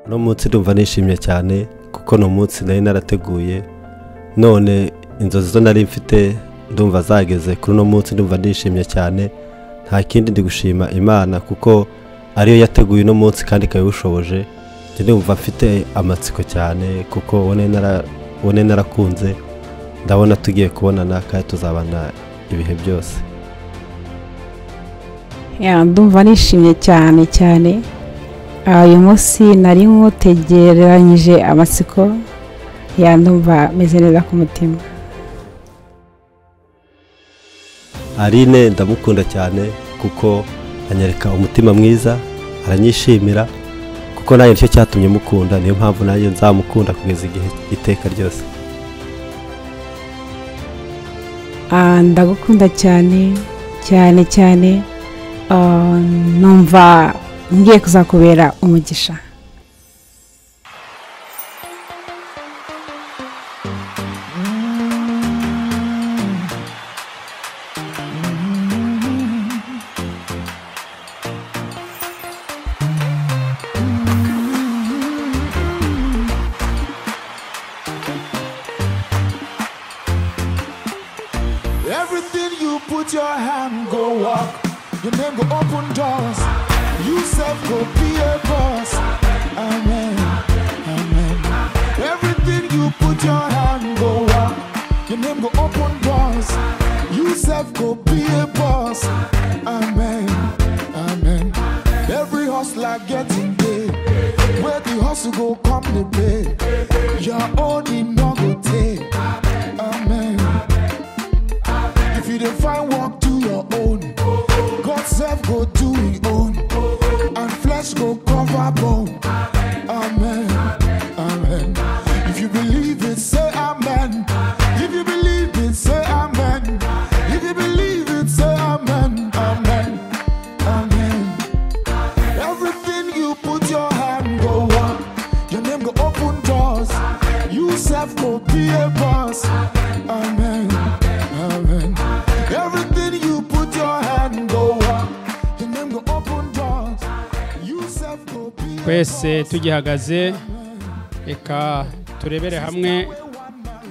uno munsi ndumva nishimye cyane kuko ni umunsi nari narateguye none inzozi zo nari mfite ndumva zageze kuri uno munsi ndumva nishimye cyane nta kindi ndi gushima imana kuko ariyo yateguye uno munsi kandi ikabishoboje ndumva mfite amatsiko cyane kuko ubone narakunze ndabona tugiye kubonana kandi tuzabana ibihe byose ndumva nishimye cyane cyane uyu munsi nari nk'utegereranyije amatsiko ndumva meze neza ku mutima aline ndamukunda cyane kuko anyereka umutima mwiza aranyishimira kuko nanjye nicyo cyatumye mukunda niyo mpamvu nanjye nzamukunda kugeza igihe iteka ryose ndagukunda cyane cyane cyane numva ngiye kuzakubera umugisha Everything you put your hand go walk. Your name go open doors. You self go be a boss. Amen. Amen. Everything you put your hand go walk. Your name go open doors. You self go be a boss. Amen. Amen. Every hustler getting paid. Where the hustle go come the pay. Your own it no go take. Amen. If you don't find work, do your own. God's self go do his own. And flesh go cover bone. Amen. Amen. If you believe it, say amen. If you believe it, say amen. If you believe it, say amen. Amen. Amen. Everything you put your hand go up. Your name go open doors. You self go be a boss. Amen. Amen. Everything you put your hand go up. Your name go open doors. You self go be a twese boss. tugihagaze reka turebere hamwe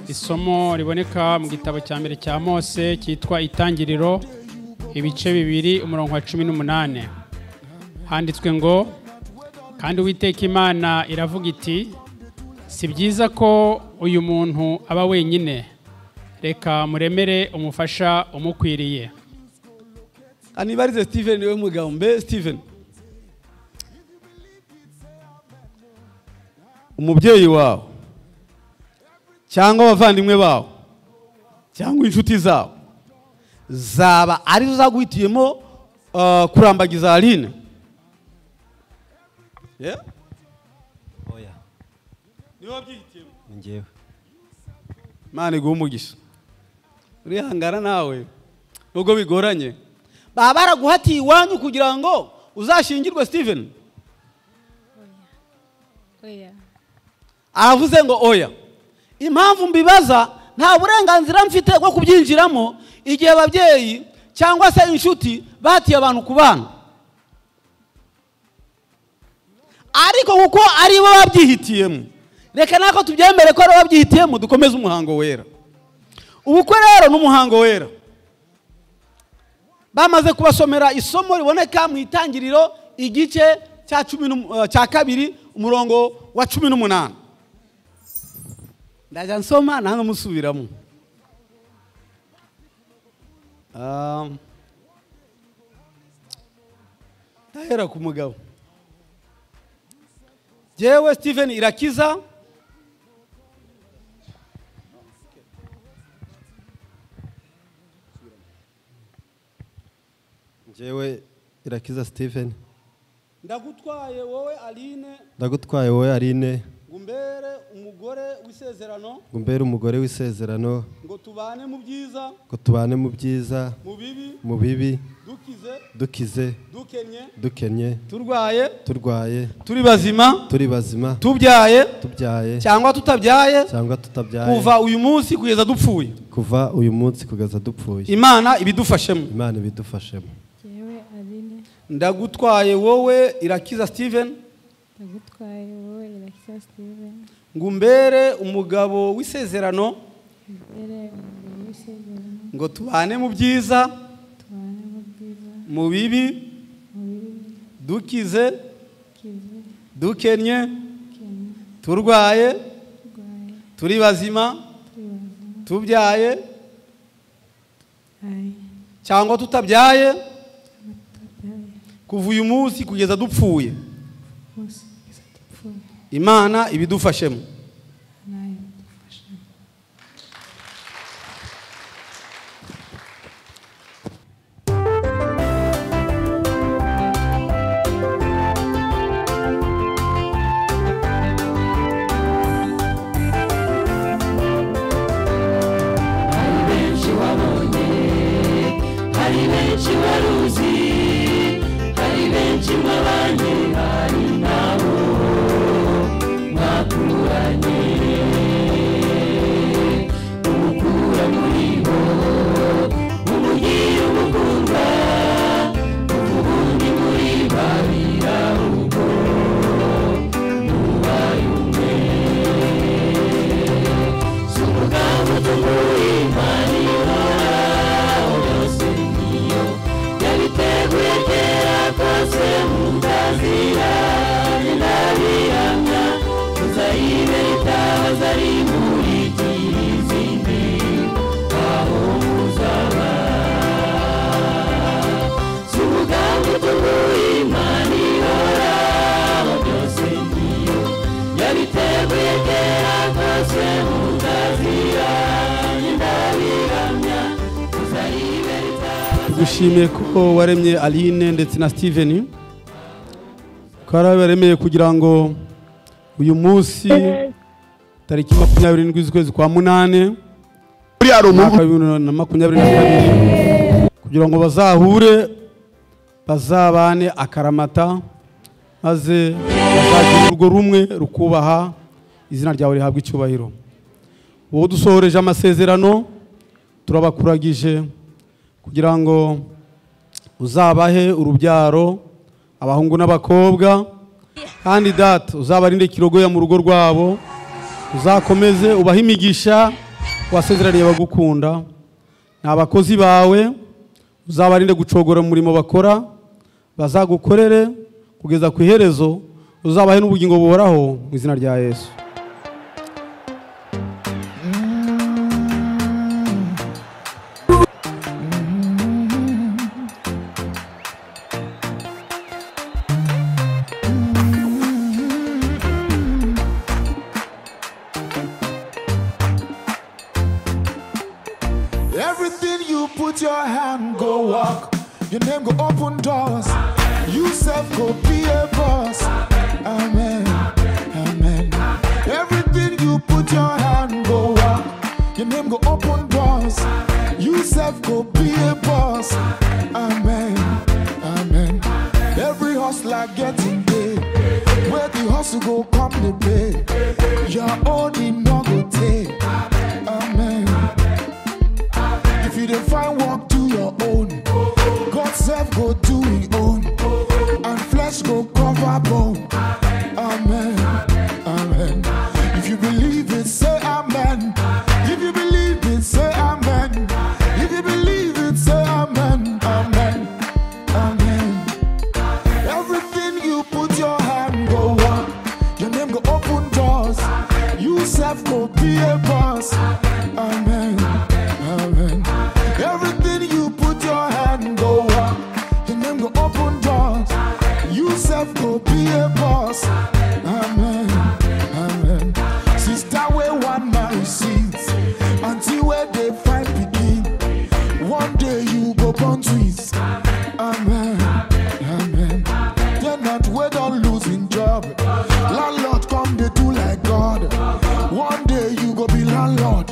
isomo riboneka mu gitabo cya mbere cya mose cyitwa itangiriro ibice bibiri umurongo wa cumi n'umunani handitswe ngo kandi uwiteka imana iravuga iti si byiza ko uyu muntu aba wenyine reka muremere umufasha umukwiriye kanibarize steven niwe mugabo mbe steven umubyeyi wawe cyangwa abavandimwe bawe cyangwa inshuti zawe zaba arizo zaguhitiyemo ah, kurambagiza aline Yeah? oya niwe wabyihitiyemo ni njyewe imana iguha umugisha urihangana nawe nubwo bigoranye baba baraguhatiye iwanyu kugira ngo uzashingirwe steven oya aravuze ngo oya impamvu mbibaza nta burenganzira mfite bwo kubyinjiramo igihe ababyeyi cyangwa se inshuti bahatiye abantu ku bana ariko kuko ari bo babyihitiyemo reka nako tubyemere ko ari bo babyihitiyemo dukomeze umuhango wera ubukwe rero ni umuhango wera bamaze kubasomera isomo riboneka mu itangiriro igice cya cumi n'umu- eh, cya kabiri umurongo wa cumi n'umunani ndajya nsoma nange musubiramo Um, ndahera ku mugabo jyewe steven irakiza njyewe irakiza steven ndagutwaye wowe aline ndagutwaye wowe aline ngo umbere umugore w'isezerano ngo umbere umugore w'isezerano ngo tubane mu byiza ngo tubane mu byiza mu bibi mu bibi dukize dukize dukenye dukennye turwaye turwaye turi bazima turi bazima tubyaye tubyaye cyangwa tutabyaye cyangwa tutabyaye kuva uyu munsi kugeza dupfuye kuva uyu munsi kugeza dupfuye imana ibidufashemo imana ibidufashemo yewe aline ndagutwaye wowe irakiza steven yagutwaye wowe irakisa steven ngo umbere umugabo w'isezerano mbere umugabo w'isezerano ngo tubane mu byiza tubane mu bwiza mu bibi dukize kize dukennye kenya turwaye turwaye turi bazima turi bazima tubyaye ayi cyangwa tutabyaye tutabyaye kuva uyu munsi kugeza dupfuye bose kugeza dupfuye imana ibidufashemo nayo dufashe tugushimiye ko waremye aline ndetse na steven ukaba waremeye kugira ngo uyu munsi tariki makumyabiri n'indwi z'ukwezi kwa munani buriya rumu umwaka wa bibiri na makumyabiri na kabiri kugira ngo bazahure bazabane akaramata maze bazagira urwo rumwe rukubaha izina ryawe rihabwa icyubahiro wowe dusohoreje amasezerano turabakuragije kugira ngo uzabahe urubyaro abahungu n'abakobwa kandi data uzabarinde kirogoya mu rugo rwabo uzakomeze ubahe imigisha wasezeraniye abagukunda ni abakozi bawe uzabarinde gucogora mu murimo bakora bazagukorere kugeza ku iherezo uzabahe n'ubugingo buhoraho mu izina rya yesu Everything you put your hand go walk. Your name go open doors. You self go be a boss. Amen. Amen. Everything you put your hand go walk. Your name go open doors. You self go be a boss. Amen. Amen. Every hustler getting paid. Where the hustle go come the pay. Your own in no go take. Amen. If you don't find work, do your own. God's self go do his own. And flesh go cover bone. Amen. Amen. If you believe it, say amen. If you believe it, say amen. If you believe it, say amen. Amen. Amen. Everything you put your hand go walk. Your name go open doors. You self go be a boss. Amen. Amen. Everything you put your hand go walk. Your name go open doors. You self go be a boss. Amen. Amen. Sister, where one man receives until where they find begin. One day you go born twins. Amen. Amen. They're not we don't losing job. Landlord come they do like God. One day you go be landlord.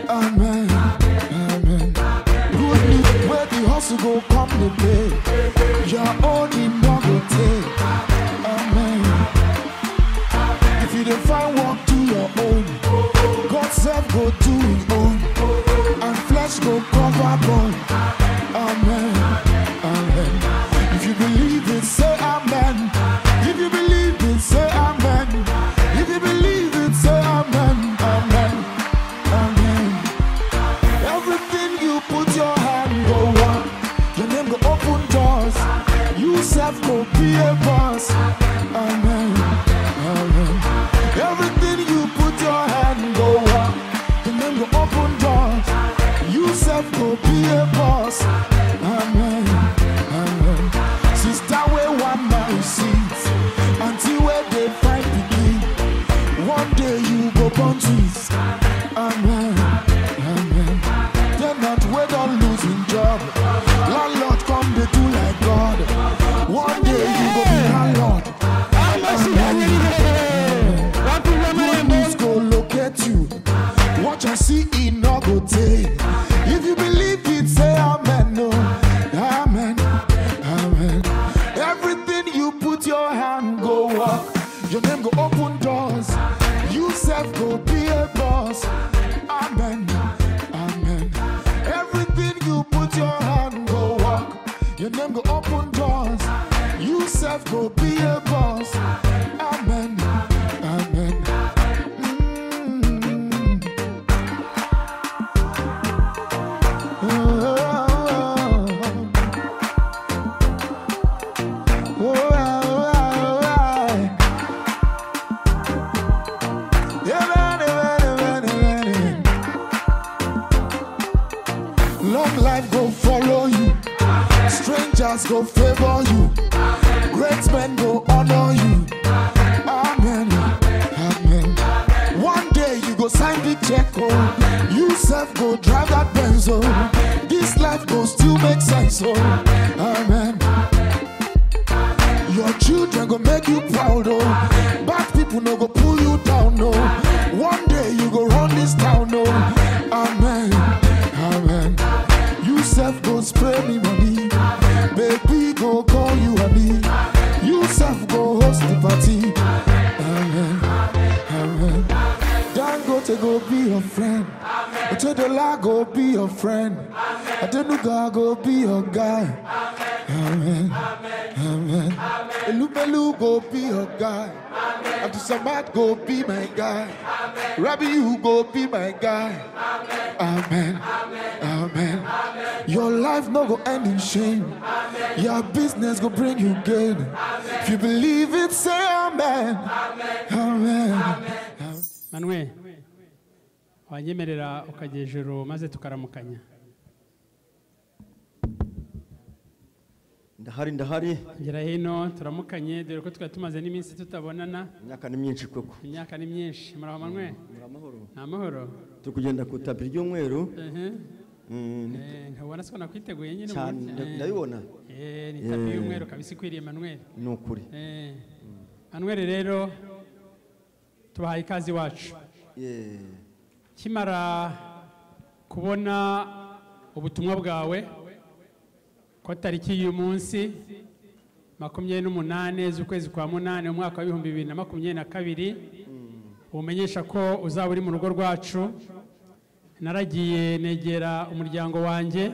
Amen. Amen. Good news where the hustle go come the pay. Your own in no go take. Amen. If you don't find work, do your own. God self go do his own. And flesh go cover bone. Amen. Amen. If you believe it, say amen. If you believe it, say yourself go be a boss. Amen. Amen. Everything you put your hand go on, the name go open doors. You self go be a boss. Amen. Amen. Sister, we one now seats until where they find begin. One day you go born twins. Amen. Amen. They're not wait on losing job. Landlord come they do like God. One day you go be landlord. Good news go locate you. What you see it no go take. If you believe it, say amen. No, amen, amen. Everything you put your hand go up. Your name go open doors. You self go be a boss. Amen. Amen. Everything you put your hand go walk. Your name go open doors. You self go be a boss. Amen. Amen. Mm. Oh. Oh, oh, oh, oh. Amen, amen, amen, amen. Long life go follow you. Strangers go favor you. Great men go honor you. Amen. Amen. One day you go sign the check. Oh. You self go drive that Benz. Oh. This life go still make sense. Oh. Amen. Your children go make you proud, oh. Bad people no go pull you down, no. One day you go run this town, no. Amen, amen. You self go spray me money, baby go call you honey. You self go host the party. Amen, amen. Dangote go be your friend. Otedola go be your friend. Adenuga go be your guy. Amen. Amen. Elubelu go be your guy. Abdul Samad go be my guy. Rabbi, you go be my guy. Amen. Amen. Your life no go end in shame. Your business go bring you gain. If you believe it, say amen. Amen. manwe wanyemerera ukajya hejuru maze tukaramukanya ndahari ndahari ngera hino turamukanye dore ko twari tumaze n'iminsi tutabonana imyaka ni myinshi koko imyaka ni myinshi muraho manwe Muri amahoro ni amahoro turi kugenda ku itapi ry'umweru Ehe. Mm, Eh, nkabona siko nakwiteguye nyine cyane umunsi- nda- eh. ndabibona Eh, ni tapi Eh. y'umweru kabisa ikwiriye manwe ni ukuri Eh, manweri rero tubahaye ikaze iwacu Eh, kimara kubona ubutumwa bwawe ko tariki y'uyu munsi makumyabiri n'umunane z'ukwezi kwa munani mu mwaka wa bihumbi bibiri na makumyabiri na kabiri umenyesha ko uzaba uri mu rugo rwacu naragiye negera umuryango wanjye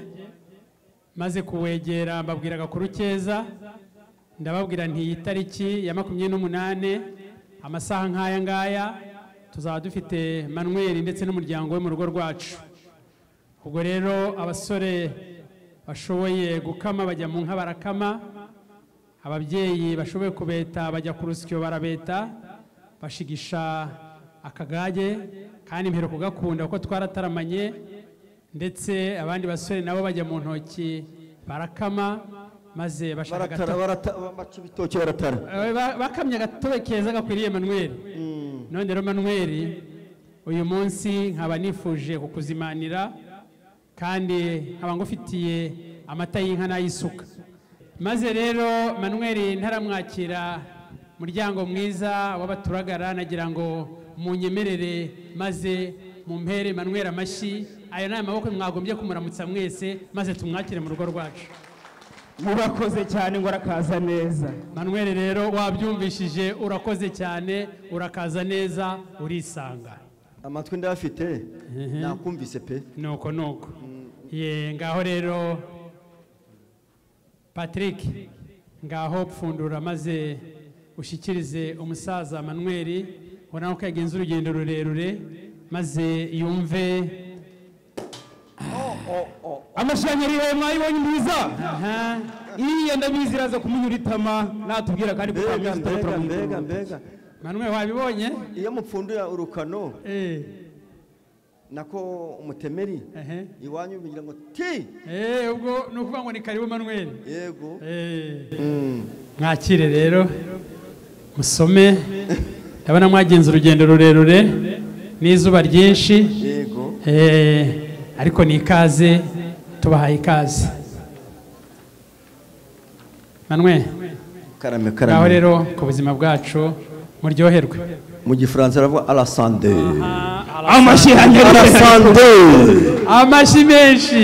maze kuwegera mbabwira agakuru keza ndababwira nti iyi tariki ya makumyabiri n'umunane amasaha nk'aya ngaya tuzaba dufite manweri ndetse n'umuryango we mu rugo rwacu ubwo rero abasore bashoboye gukama bajya mu nka barakama ababyeyi bashoboye kubeta bajya ku rusyo barabeta bashigisha akagage kandi mbere kugakunda kuko twarataramanye ndetse abandi basore nabo bajya mu ntoki barakama maze bashaka baratara agatoki. barata- baca ibitoki baratara Eh, ba- bakamye agatobe keza gakwiriye manuel none rero manuel uyu munsi nkaba nifuje kukuzimanira kandi nkaba ngufitiye amata y'inka n'ay'isuka maze rero manuel ntaramwakira muryango mwiza w'abaturagara nagira ngo munyemerere maze mumpere manuel amashyi ayo ni amaboko mwagombye kumuramutsa mwese maze tumwakire mu rugo rwacu murakoze cyane ngo arakaza neza Manuel rero wabyumvishije urakoze cyane urakaza neza urisanga amatwi ndayafite nakumvise pe nuko nuko ye ngaho rero Patrick ngaho pfundura maze ushyikirize umusaza Manuel ubona ko yagenze urugendo rurerure maze yumve amashanyarazi yawe mwayibonye mwiza aha iriya ndabizi iraza kumunyura itama natubwira kandi mbega kutamwishyura mbega turamunyura. mbega mbega manwe wabibonye iyo mupfunduye urukano Eh, nako umutemeri ehe. iwanyu bigira ngo ti Eh, ubwo ni ukuvuga ngo ni karibu manweri yego mwakire rero musome ndabona mwagenze urugendo rurerure n'izuba ryinshi yego Eh, ariko ni ikaze tubahaye ikaze manwe karame ngaho karame rero ku buzima bwacu muryoherwe mu gifaransa aravuga arasande amashyi anyarutse arasande amashyi menshi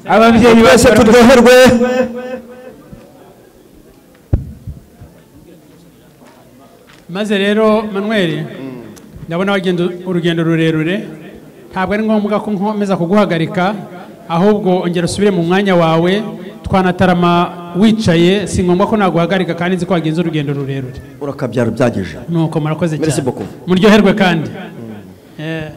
ababyeyi bose twese turi turyoherwe maze rero manuel ndabona wagenda urugendo rurerure ntabwo ari ngombwa ko nkomeza kuguhagarika ahubwo ongera usubire mu mwanya wawe twanatarama wicaye si ngombwa ko naguhagarika kandi nzi ko wagenze urugendo rurerure urakabyara byageje nuko murakoze Merci cyane beaucoup. muryoherwe kandi Eh,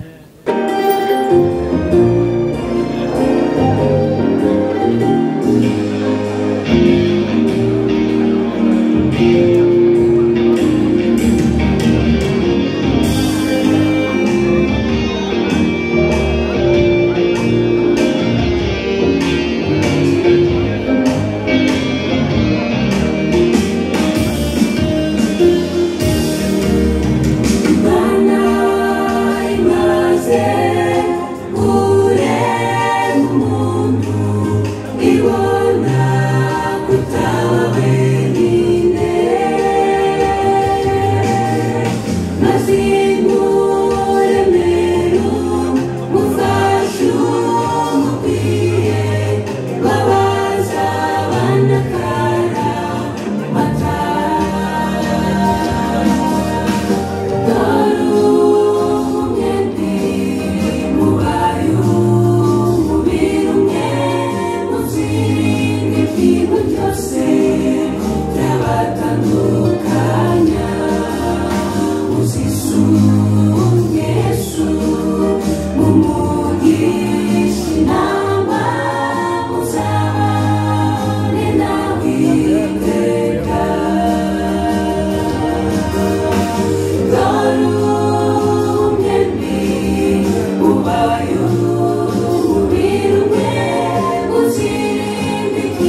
Thank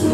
you.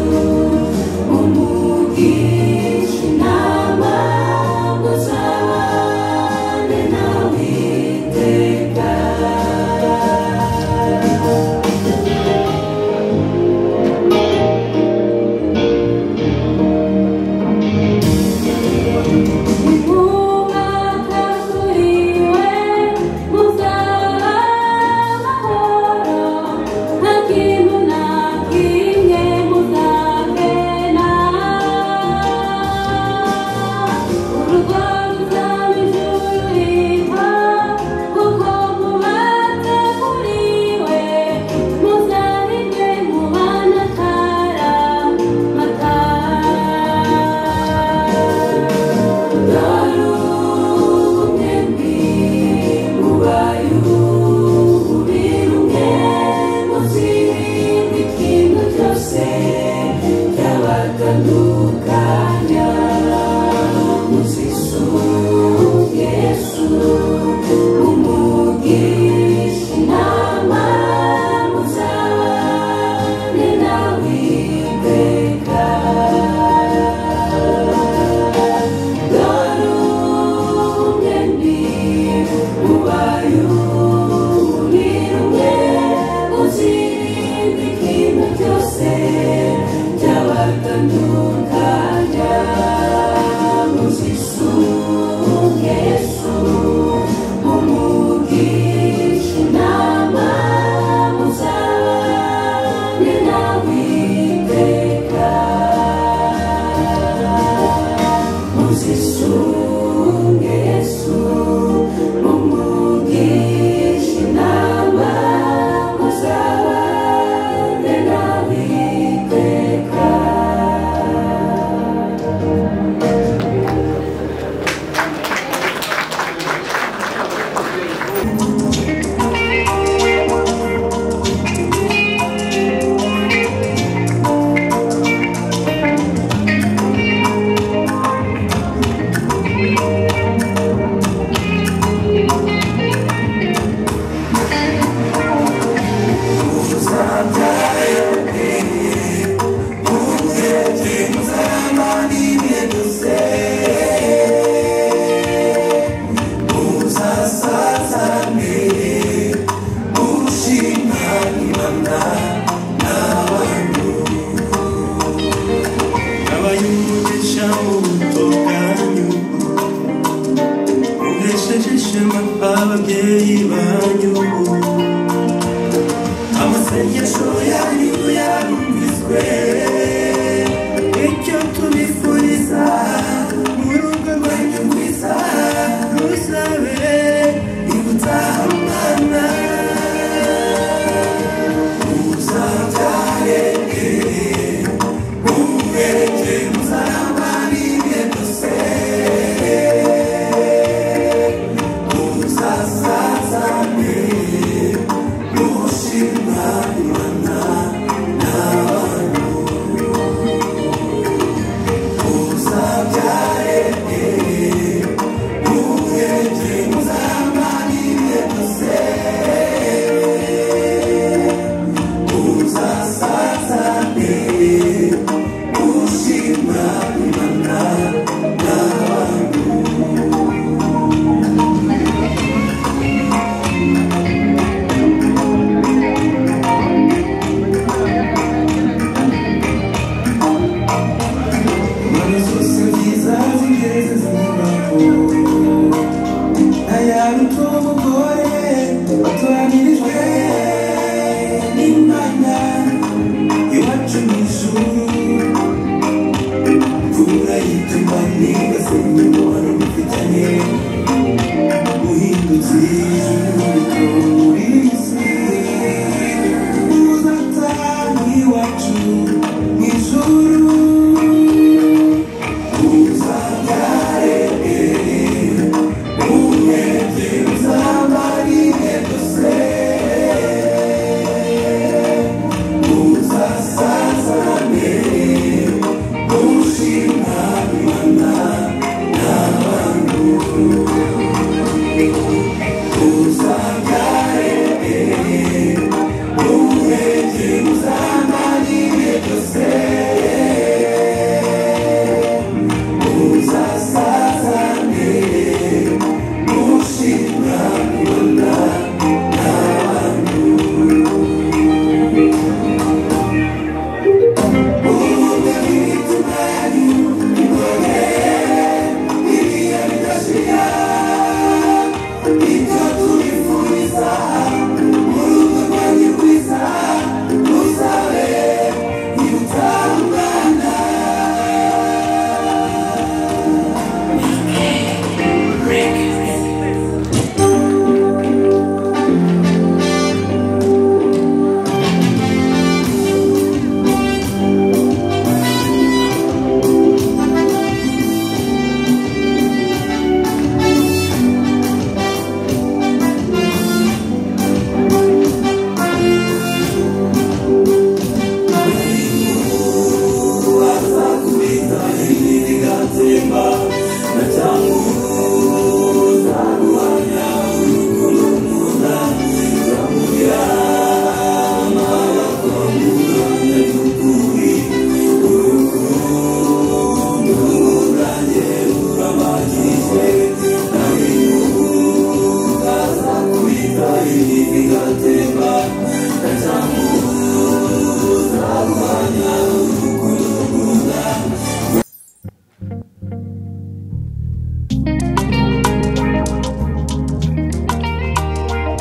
ishema ababyeyi banyu amasengesho yanyu yarumviswe icyo tubifuriza mu rugo rwanyu rwiza ruzabe ibutsa umwana uzabyare ubereke muzaramba n'ibihe byose uzazazane nushima imana n'abantu uzabyare ubereke muzaramba n'ibihe byose uzasazane nushima imana n'abantu Thank you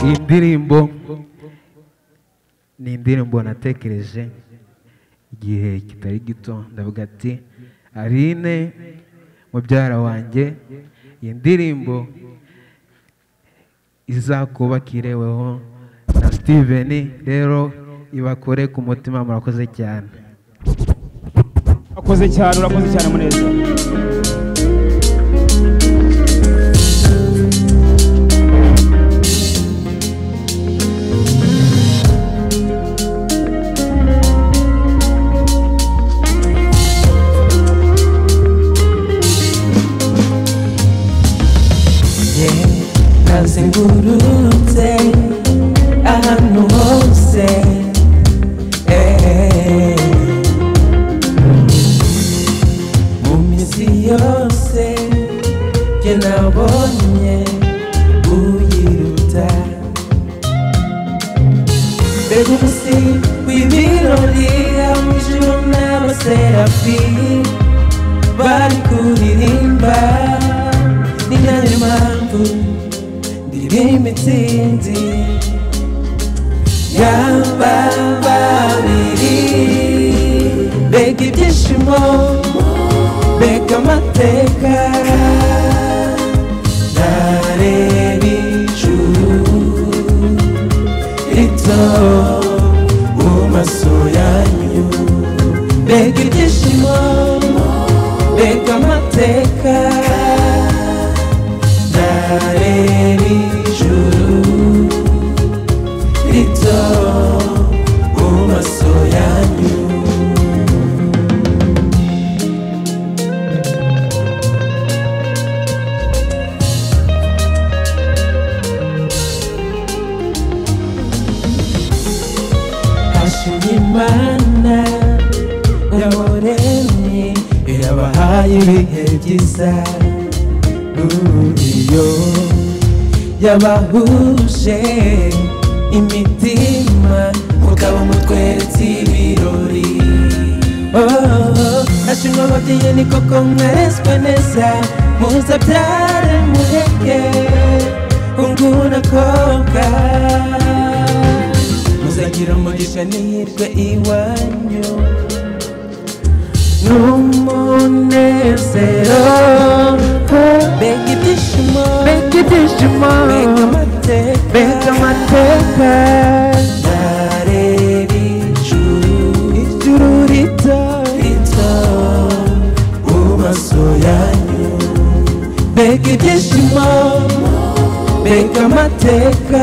iyi ndirimbo ni indirimbo natekereje igihe kitari gito ndavuga ati aline mubyara wanjye iyi ndirimbo izakubakire weho na steven rero ibakore ku mutima murakoze cyane urakoze cyane urakoze cyane munezero nazengurutse ahantu hose eh. mu mizi yose jye nabonye uyiruta mbega umunsi w'ibirori aho ijuru n'abaserafi bari kuririmba ni nayo mpamvu irimo imitsinzi y'ababiri mbega ibyishimo mbega amateka nareba ijuru rito mu maso yanyu mbega ibyishimo mbega amateka nareba ijuru rito mu maso yanyu Hashimimana yaboremye yabahaye ibihe byiza Iyo yabahuje imitima mugabo mutweretse ibirori Oh, ashimwe ababyeyi ni koko mwarezwe neza muzabyare mureke unguna koga muzagira umugisha n'ihirwe iwanyu n'umunezero mbega ibyishimo mbega ibyishimo mbega amateka mbega amateka nareba ijuru ijuru rito rito mu maso yanyu mbega ibyishimo mbega amateka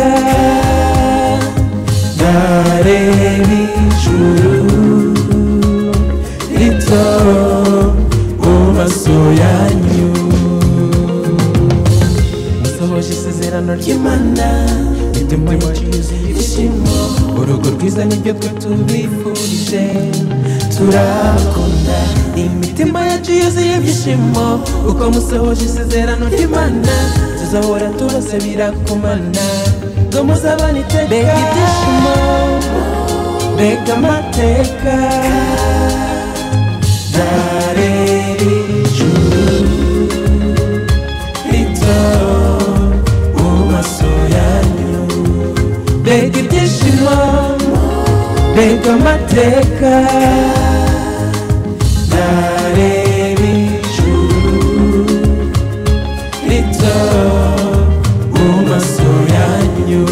nareba ijuru rito mu maso yanyu musohoje isezerano ry'imana imitima yuzuye ibyishimo urugo rwiza nibyo twe tubifurije turakunda imitima yacu yuzuye ibyishimo uko musohoje isezerano ry'imana tuzahora turasabira kumana ngo muzabane iteka mbega ibyishimo mbega amateka nareba ijuru rito mu maso yanyu mbega ibyishimo mbega amateka nareba ijuru rito mu maso yanyu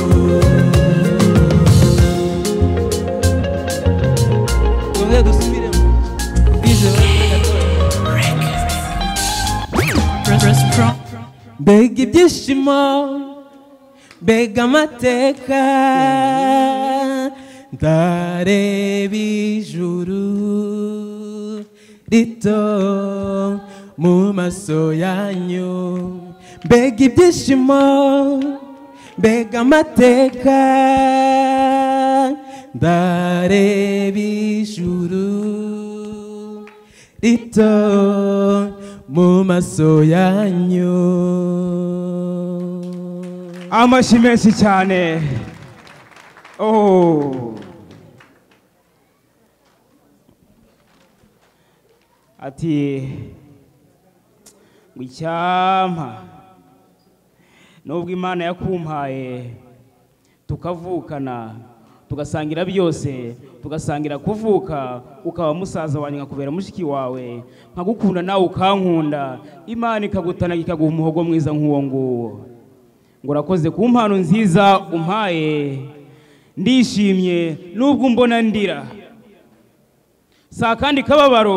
tumwe dusubiremo mbega ibyishimo mbega amateka ndareba ijuru rito mu maso yanyu mbega ibyishimo mbega amateka ndareba ijuru rito mu maso yanyu amashyi menshi cyane Oh. ati ngo icyampa nubwo imana yakumpaye tukavukana tugasangira byose tugasangira kuvuka ukaba musaza wanjye nkakubera mushiki wawe nkagukunda nawe ukankunda imana ikagutanaga ikaguha umuhogo mwiza nk'uwo nguwo ngo urakoze ku mpano nziza umpaye ndishimye nubwo umbona ndira si akandi kababaro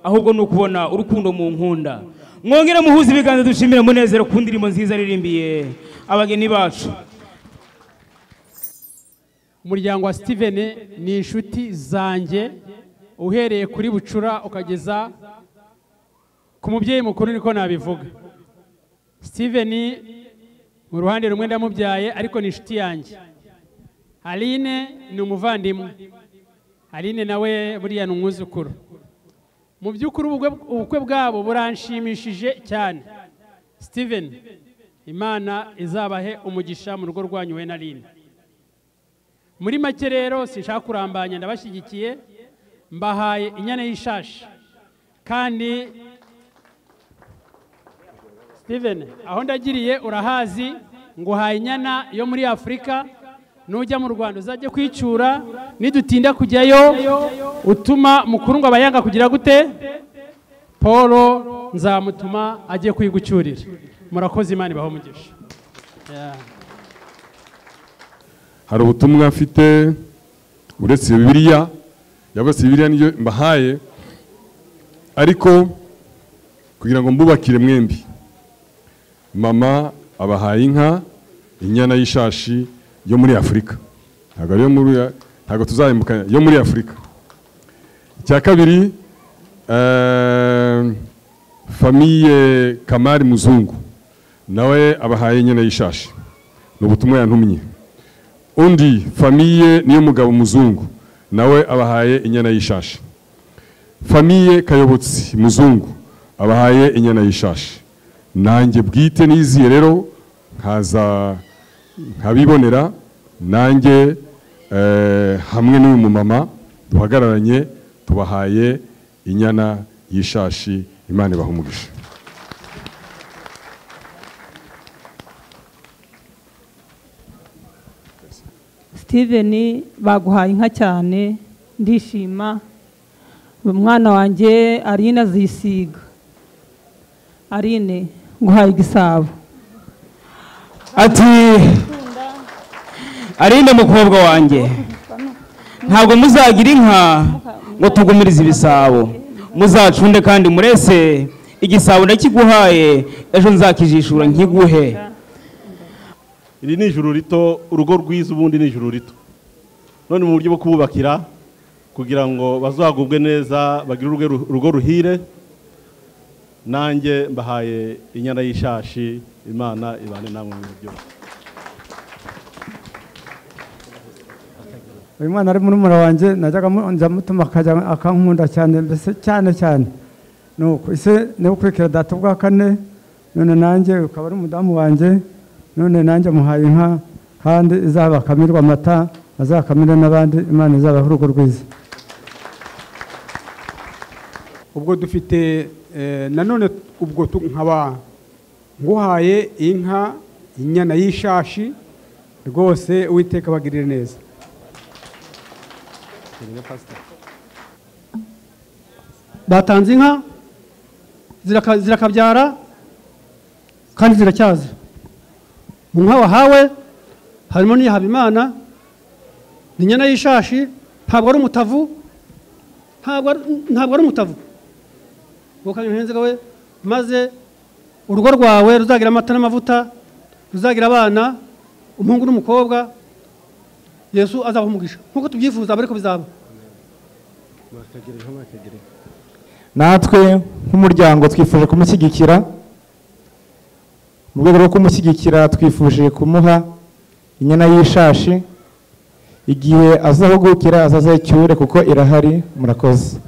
ahubwo ni ukubona urukundo mu nkunda mwongere muhuze ibiganza dushimire munezero ku ndirimbo nziza aririmbiye abageni bacu umuryango wa steven ni inshuti zanjye uhereye kuri bucura ukageza ku mubyeyi mukuru niko nabivuga steven mu ruhande rumwe ndamubyaye ariko ni inshuti yanjye aline ni umuvandimwe aline nawe buriya ni umwuzukuru mu by'ukuri ubukwe- ubukwe bwabo buranshimishije cyane steven imana izabahe umugisha mu rugo rwanyu we na aline muri make rero sinshaka kurambanya ndabashyigikiye mbahaye inyana y'ishashi kandi steven aho ndagiriye urahazi nguhaye inyana yo muri afurika nujya mu rwanda uzajye kwicyura nidutinda kujyayo utuma mukundwa aba yanga kugira gute paul nzamutuma ajye kwigucyurira murakoze imana ibaho umugisha Yeah. hari ubutumwa mfite uretse bibiliya yabase bibiliya niyo mbahaye ariko kugira ngo mbubakire mwembi mama abahaye inka inyana y'ishashi yo muri afurika ntabwo ariyo muri ntabwo tuzahembukanya yo muri afurika icya kabiri eh, famiye kamari muzungu nawe abahaye inyana y'ishashi ni ubutumwa yantumye undi famiye niyo mugabo muzungu nawe abahaye inyana y'ishashi famiye kayobotsi muzungu abahaye inyana y'ishashi nanjye bwite niziye rero nkaza nkabibonera nanjye eh, hamwe n'uyu mumama duhagararanye tubahaye inyana y'ishashi imana ibaha umugisha Steven baguhaye inka cyane ndishima umwana wanjye Arine azisiga Arine nguhaye igisabo ati arinde mukobwa wanjye ntabwo muzagira inka ngo tugumirize ibisabo muzacunde kandi murese igisabo ndakiguhaye ejo nzakijishura nkiguhe iri ni ijuru rito urugo rwiza ubundi ni ijuru rito none mu buryo bwo kububakira kugira ngo bazagubwe neza bagire urugo ru- urugo ruhire nanjye mbahaye inyana y'ishashi imana ibane namwe mu buryo uyu mwana ari muri mura wanjye najyaga mu- nza mutuma akajya akankunda cyane mbese cyane cyane nuko ise niwe ukurikira data ubwa kane none nanjye ukaba ari umudamu wanjye none nanjye muhaye inka kandi izabakamirwa amata azakamire n'abandi imana izabaha urugo rwiza ubwo dufite eh, nanone ubwo tu- nkaba nguhaye inka inyana y'ishashi rwose uwiteka bagirire neza batanze inka ziraka- zirakabyara kandi ziracyaza mu nka wahawe harimo n'iyahabimana ni inyana y'ishashi ntabwo ari umutavu ntabwo ari- ntabwo ari umutavu gukanya umuhinzi we maze urugo rwawe ruzagira amata n'amavuta ruzagira abana umuhungu n'umukobwa yesu azabaha umugisha nk'uko tubyifuza aba ariko bizaba natwe nk'umuryango twifuje kumushyigikira mu rwego rwo kumushyigikira twifuje kumuha inyana y'ishashi igihe azahugukira azaze icyure kuko irahari murakoze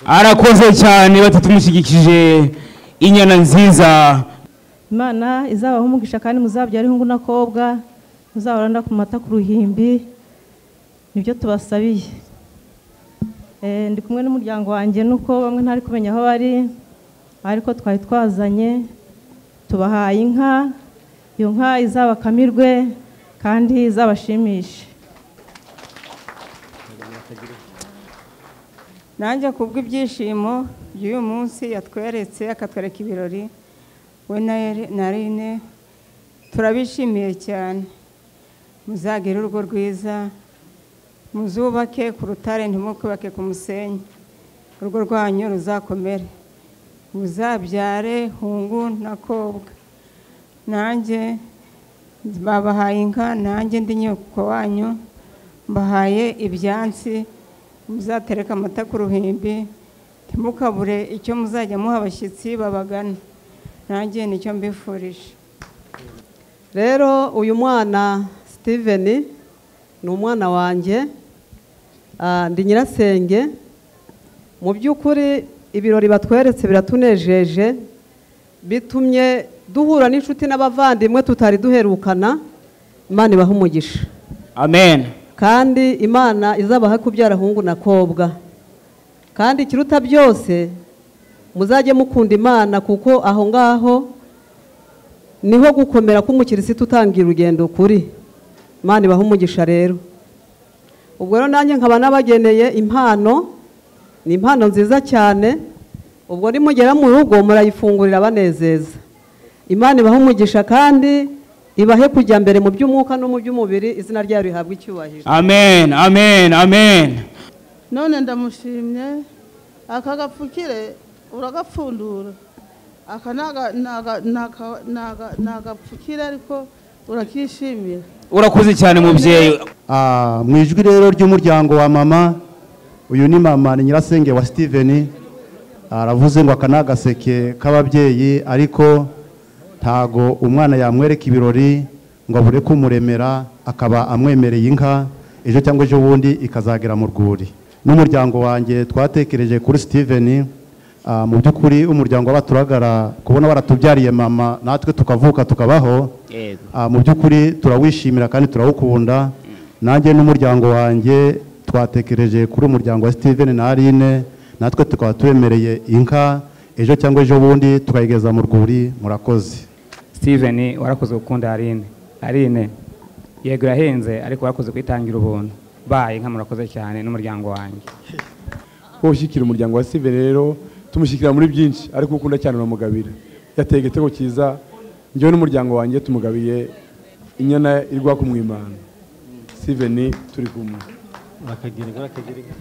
arakoze cyane batatumushyigikije inyana nziza imana izabaha umugisha kandi muzabyara ihungu n'akobwa muzahorana ku mata ku ruhimbi nibyo tubasabiye Eh, ndi kumwe n'umuryango wanjye nuko bamwe ntari kumenya aho bari ariko twari twazanye tubahaye inka iyo nka izabakamirwe kandi izabashimishe nanjye kubwo ibyishimo by'uyu munsi yatweretse akatwereka ibirori we na Eri- na rine turabishimiye cyane muzagire urugo rwiza muzubake ku rutare ntimukubake ku musenyi urugo rwanyu ruzakomere muzabyare hungu n'akobwa nanjye babahaye inka nanjye ndi nyoko wanyu mbahaye ibyansi muzatereka amata ku ruhimbi ntimukabure icyo muzajya muha abashyitsi babagana nanjye nicyo mbifurije rero uyu mwana steven ni umwana wanjye ah, ndi nyirasenge mu by'ukuri ibirori batweretse biratunejeje bitumye duhura n'inshuti n'abavandimwe tutari duherukana imana ibaha umugisha amen kandi imana izabaha kubyara hungu na kobwa kandi ikiruta byose muzajye mukunda imana kuko aho ngaho niho gukomera k'umukirisitu utangira urugendo kuri imana ibaha umugisha rero ubwo rero nanjye nkaba nabageneye impano ni impano nziza cyane ubwo nimugera mu rugo murayifungurira banezeza imana ibaha umugisha kandi ibahe kujya mbere mu by'umwuka no mu by'umubiri izina ryayo rihabwa icyubahiro amen amen amen none ndamushimye aka gapfukire uragapfundura aka naga- naga- naka- naga- nagapfukire ariko urakishimira urakoze cyane mubyeyi Ah, mu ijwi rero ry'umuryango wa mama uyu ni mama ni nyirasenge wa steven aravuze ngo aka ni agaseke k'ababyeyi ariko ntago umwana yamwereka ibirori ngo abure kumuremera akaba amwemereye inka ejo cyangwa ejo bundi ikazagera mu rwuri n'umuryango wanjye twatekereje kuri steven ah, mu by'ukuri umuryango w'abaturagara kubona baratubyariye mama natwe tukavuka tukabaho Ah, mu by'ukuri turawishimira kandi turawukunda nanjye n'umuryango wanjye twatekereje kuri umuryango wa steven na aline natwe tukaba twemereye inka ejo cyangwa ejo bundi tukayigeza mu rwuri murakoze steven warakoze gukunda aline aline yego yahenze ariko warakoze kwitangira ubuntu baye nka murakoze cyane n'umuryango wanjye wowe ushyikira umuryango wa steven rero tumushyikira muri byinshi ariko ukunda cyane uramugabira yateye igitego cyiza njyewe n'umuryango wanjye tumugabiye inyana iri guhaka umwimana steven turi kumwe bakagira inka bakagira inka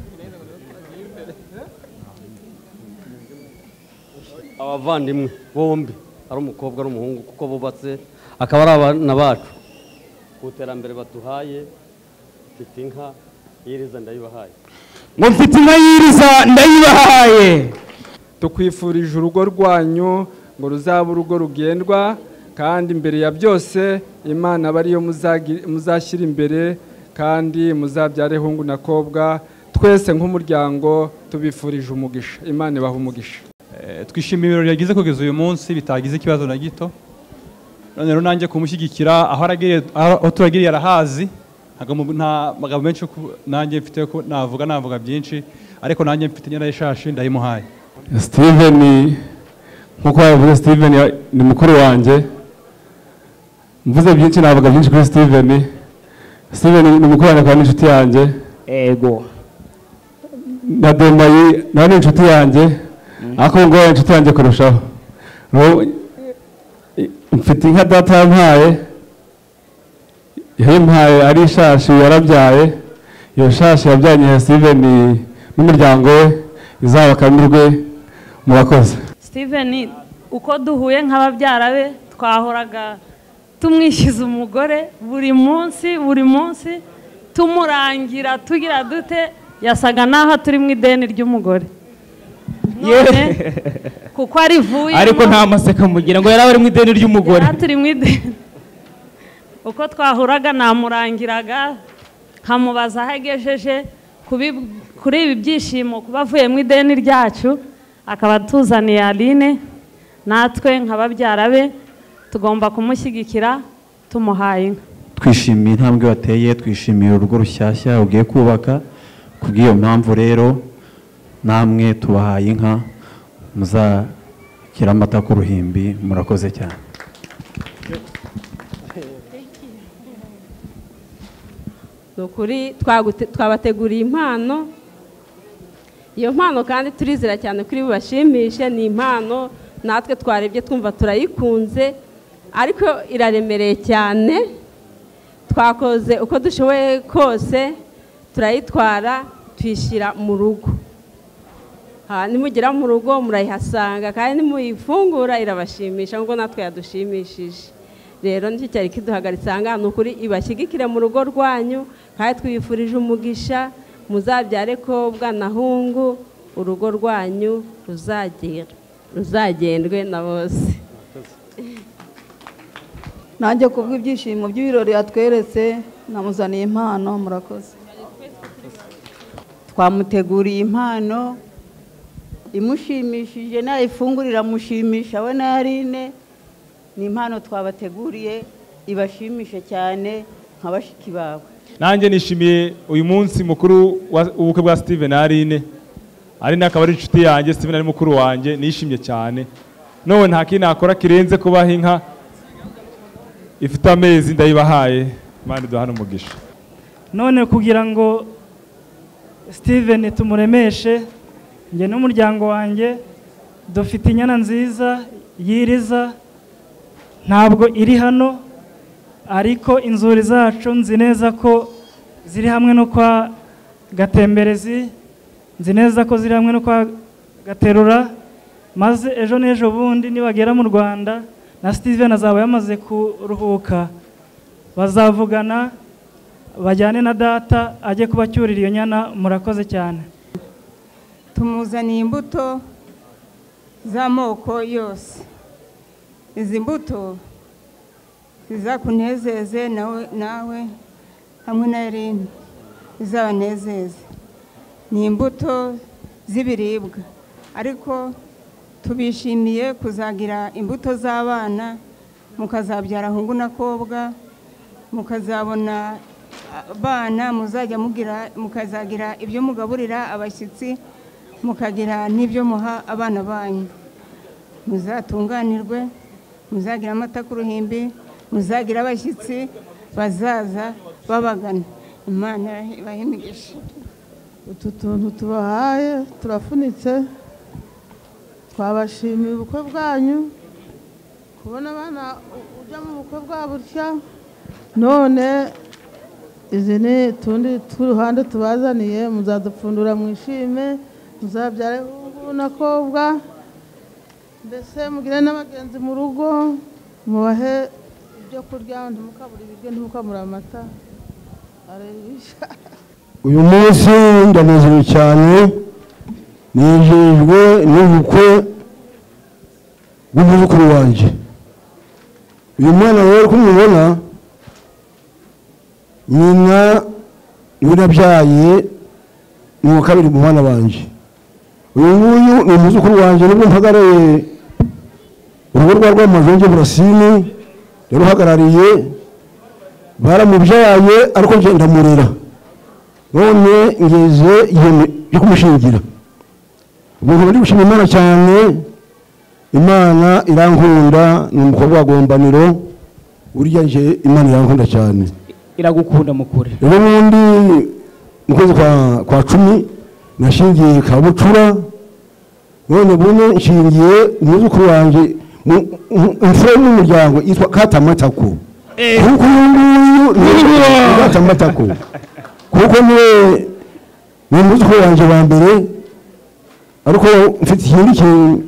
abavandimwe bombi ari umukobwa n'umuhungu kuko bubatse akaba ari abana bacu ku iterambere baduhaye mfite inka yiriza ndayibahaye ngo mfite inka yiriza ndayibahaye tukwifurije urugo rwanyu ngo ruzaba urugo rugendwa kandi mbere ya byose imana aba ariyo muzagi- muzashyira imbere kandi muzabyare hungu na kobwa twese nk'umuryango tubifurije umugisha imana ibaha umugisha Eh, twishimiye ibirori yagize kugeza uyu munsi bitagize ikibazo na gito none rero nanjye kumushyigikira aho aragiriye aho turagiriye arahazi ntago mu- nta magambo menshi yo ku- nanjye mfite ko navuga navuga byinshi ariko nanjye mfite inyana y'ishashi ndayimuhaye steven nk'uko babivuze steven ya- ni mukuru wanjye mvuze byinshi navuga byinshi kuri steven steven ni mukuru wanjye akaba n'inshuti yanjye ego na domayi nawe ni inshuti yanjye ariko ubu ngubu ari inshuti yanjye kurushaho Ubu, i- mfite inka data yampaye yayimpaye ari ishashi yarabyaye iyo shashi yabyanye steven n'umuryango we izabakamirwe murakoze steven uko duhuye nk'ababyara be twahoraga tumwishyuza umugore buri munsi buri munsi tumurangira tugira dute yasaga naho turi mu ideni ry'umugore none kuko arivuyemo ariko nta maseka mugira ngo yari ari mu ideni ry'umugore yari turi mu ideni uko twahuraga namurangiraga nkamubaza aho agejeje kubi- kuri ibi byishimo kuba avuye mu ideni ryacu akaba atuzaniye aline natwe nka babyara be tugomba kumushyigikira tumuhaye inka twishimiye intambwe wateye twishimiye urugo rushyashya ugiye kubaka kubw'iyo mpamvu rero namwe tubahaye inka muzakira amata ku ruhimbi murakoze cyane ni ukuri twagute- twabateguriye impano iyo mpano kandi turizera cyane kuri bubashimishe ni impano natwe twarebye twumva turayikunze ariko iraremereye cyane twakoze uko dushoboye kose turayitwara tuyishyira mu rugo Ah, nimugera mu rugo murayihasanga kandi nimuyifungura irabashimisha nk'uko natwe yadushimishije rero nicyo cyari kiduhagaritse aha ngaha ni ukuri ibashyigikire mu rugo rwanyu kandi twifurije umugisha muzabyare ko bwana hungu urugo rwanyu ruzagera ruzagendwe na bose nanjye kubw'ibyishimo by'ibirori yatweretse namuzaniye impano murakoze twamuteguriye impano imushimishije nayifungurira amushimisha we na yarine ni impano twabateguriye ibashimishe cyane nka bashiki bawe nanjye nishimiye uyu munsi mukuru wa- w'ubukwe bwa steven na aline aline akaba ari inshuti yanjye steven ari mukuru wanjye nishimye cyane none nta kindi nakora kirenze kubaha inka ifite amezi ndayibahaye imana iduhane umugisha none kugira ngo steven tumuremeshe njye n'umuryango wanjye dufite inyana nziza yiriza ntabwo iri hano ariko inzuri zacu nzi neza ko ziri hamwe no kwa gatemberezi nzi neza ko ziri hamwe no kwa gaterura maze ejo n'ejo bundi nibagera mu rwanda na steven azaba yamaze kuruhuka bazavugana bajyane na data ajye kubacyurira iyo nyana murakoze cyane tumuzaniye imbuto z'amoko yose izi mbuto zizakunezeze nawe nawe hamwe na erine zizabanezeze ni imbuto z'ibiribwa ariko tubishimiye kuzagira imbuto z'abana mukazabyara ahungu n'akobwa mukazabona abana muzajya mugira mukazagira ibyo mugaburira abashyitsi mukagira n'ibyo muha abana banyu muzatunganirwe muzagira amata ku ruhimbi muzagira abashyitsi bazaza babagana imana ibahe imigisha utu tuntu tubahaye turafunitse twabashimiye ubukwe bwanyu kubona abana ujya mu bukwe bwa butya none izi ni utundi tw'uruhande tubazaniye muzadupfundura mu ishime muzabyare ubu n'akobwa mbese mugire n'abagenzi mu rugo mubahe ibyo kurya ntimukabure ibiryo ntimukabure amata arerisha uyu munsi ndanezerewe cyane nejejwe n'ubukwe bw'umwuzukuru wanjye uyu mwana rero uko mubibona nyina niwe nabyaye ni uwa kabiri mu mwana wanjye uyu nguyu ni umwuzukuru wanjye nubwo mpagarariye urugo rwa rwamazonge burasini yari uhagarariye baramubyaye ariko ngenda murera none ngeze igihe cyo kumushingira umuntu uri gushima imana cyane imana irankunda ni umukobwa wa gombaniro burya nje imana irankunda cyane iragukunda mukure rero n'ubundi mu kwezi kwa kwa cumi nashingiye kabucura none bune nshingiye umwuzukuru wanjye imfura y'umuryango yitwa katamatako kuko uyu nguyu ni katamatako kuko niwe ni umwuzukuru wanjye wa mbere ariko mfite ikindi kintu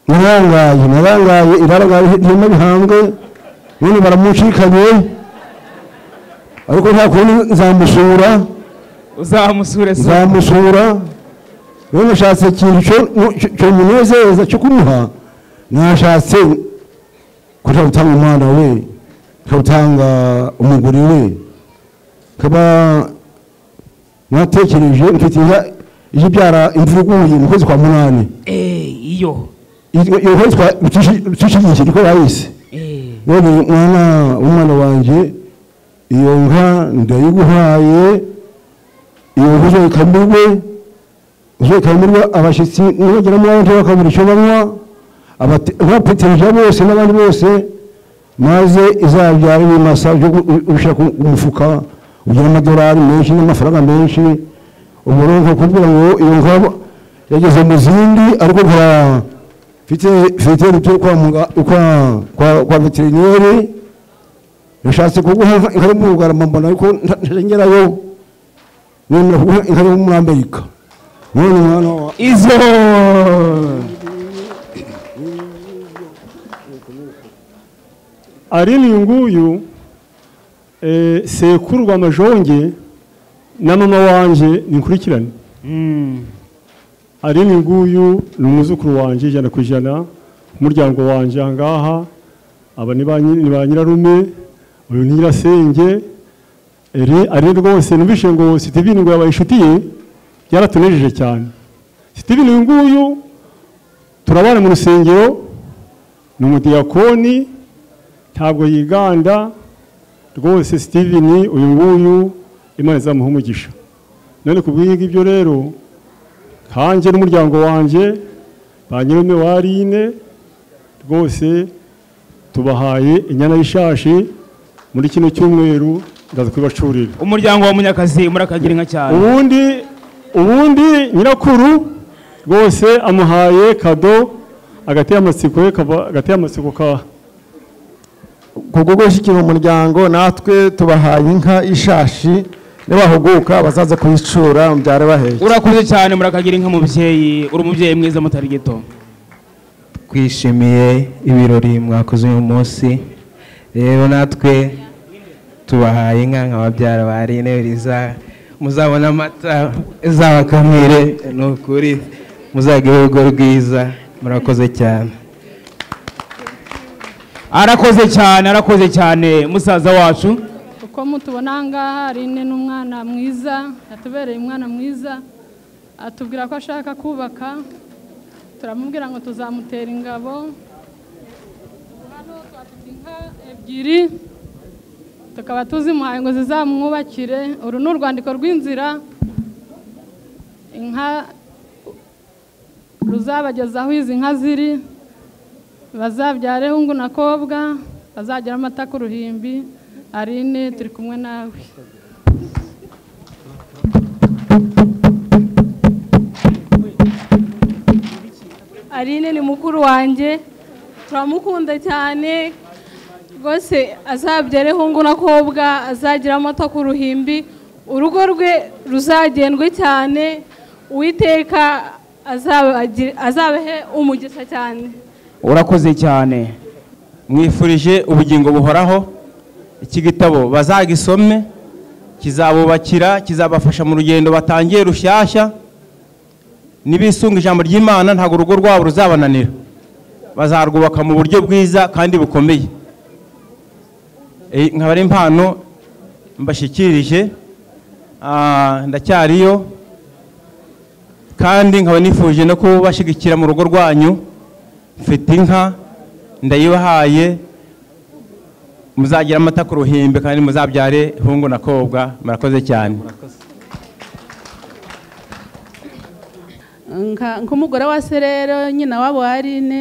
narangaye narangaye irarangaye ihema bihambwe none baramucikanye ariko nta kundi nzamusura uzamusure se nzamusura none nashatse ikintu cyomunezeza cyo kumuha nashatse kuja gutanga umwana we gutanga umugore we kaba natekereje mfite ije ibyara imvura iguye mu kwezi kwa munani iyo iyo kwezi kwa tushyigikiye niko bayise none mwana w'umwana wanjye iyo nka ndayiguhaye iyo nka uzayikamirwe uzayikamirwe abashyitsi nibagera mu babanje bakabura icyo banywa abapeterija bose n'abandi bose maze izabyara ibimasa byo ku mufuka ugira amadolari menshi n'amafaranga menshi umurongo kugira ngo iyo nkaba yageze mu zindi ariko nka mfite veterineri byo kwa muga kwa kwa kwa veterineri yashatse kuguha inka mu Bugarama mbona ariko ntarengerayo nemera kuguha inka yo muri Amerika none mwana wa izo ari ni nguyu eh sekurwa amajonge na mama wanjye ntikurikirane ari ni nguyu ni umwuzukuru wanjye ijana ku ijana umuryango wanjye aha ngaha aba ni ba nyirarume uyu ni nyirasenge ari rwose numvise ngo sitivini ngo yabaye inshuti ye byaratunejeje cyane sitivini uyu nguyu turabana mu rusengero ni umudiyakoni ntabwo yiganda rwose sitivini uyu nguyu imana izamuha umugisha none ku bw'ibyo rero nkanjye n'umuryango wanjye ba nyir'umwe wa rine rwose tubahaye inyana y'ishashi muri kino cyumweru ndaza kubibacurira umuryango wa munyakazi murakagira inka cyane ubundi ubundi nyirakuru rwose amuhaye kado agateye amatsiko ye kava- agateye amatsiko ka kubwo gushyikira umuryango natwe tubahaye inka y'ishashi nibahuguka bazaza kuyicura mubyare bahetse urakuze cyane murakagira inka mubyeyi uri umubyeyi mwiza mutari gito twishimiye ibirori mwakoze uyu munsi rero natwe tubahaye inka nka babyara ba rine riza muzabona amata izabakamire ni ukuri muzagire urugo rwiza murakoze cyane arakoze cyane arakoze cyane musaza wacu uko mutubona aha ngaha Aline ni umwana mwiza yatubereye umwana mwiza atubwira ko ashaka kubaka turamubwira ngo tuzamutera ingabo hano twafite inka ebyiri tukaba tuzimuhaye ngo zizamwubakire uru ni urwandiko rw'inzira inka ruzabageza aho izi nka ziri bazabyare hungu na kobwa bazagira amata ku ruhimbi Aline turi kumwe nawe Aline ni mukuru wanjye turamukunda cyane rwose azabyare hungu na kobwa azagira amata ku ruhimbi urugo rwe ruzagendwe cyane uwiteka azabagi- azabahe umugisha cyane urakoze cyane mwifurije ubugingo buhoraho iki gitabo bazagisome kizabubakira kizabafasha mu rugendo batangiye rushyashya nibisunga ijambo ry'imana ntabwo urugo rwabo ruzabananira bazarwubaka mu buryo bwiza kandi bukomeye Eh, nkaba ari impano mbashyikirije Ah, ndacyariyo kandi nkaba nifuje no kubashyigikira mu rugo rwanyu mfite inka ndayibahaye muzagira amata ku ruhimbi kandi muzabyare hungu na kobwa murakoze cyane Nka- nk'umugore wa serero nyina wabo wa Aline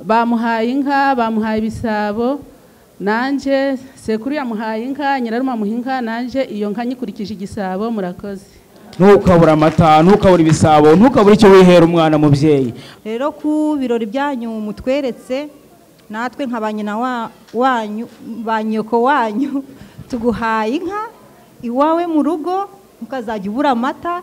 bamuhaye inka bamuhaye ibisabo nanjye sekuru yamuhaye inka nyirarume amuha inka nanjye iyo nka nyikurikije igisabo murakoze ntukabura amata ntukabura ibisabo ntukabura icyo wihera umwana mubyeyi rero ku birori byanyu mutweretse natwe nka ba nyina wa- wanyu ba nyoko wanyu tuguhaye inka iwawe mu rugo ukazajya ubura amata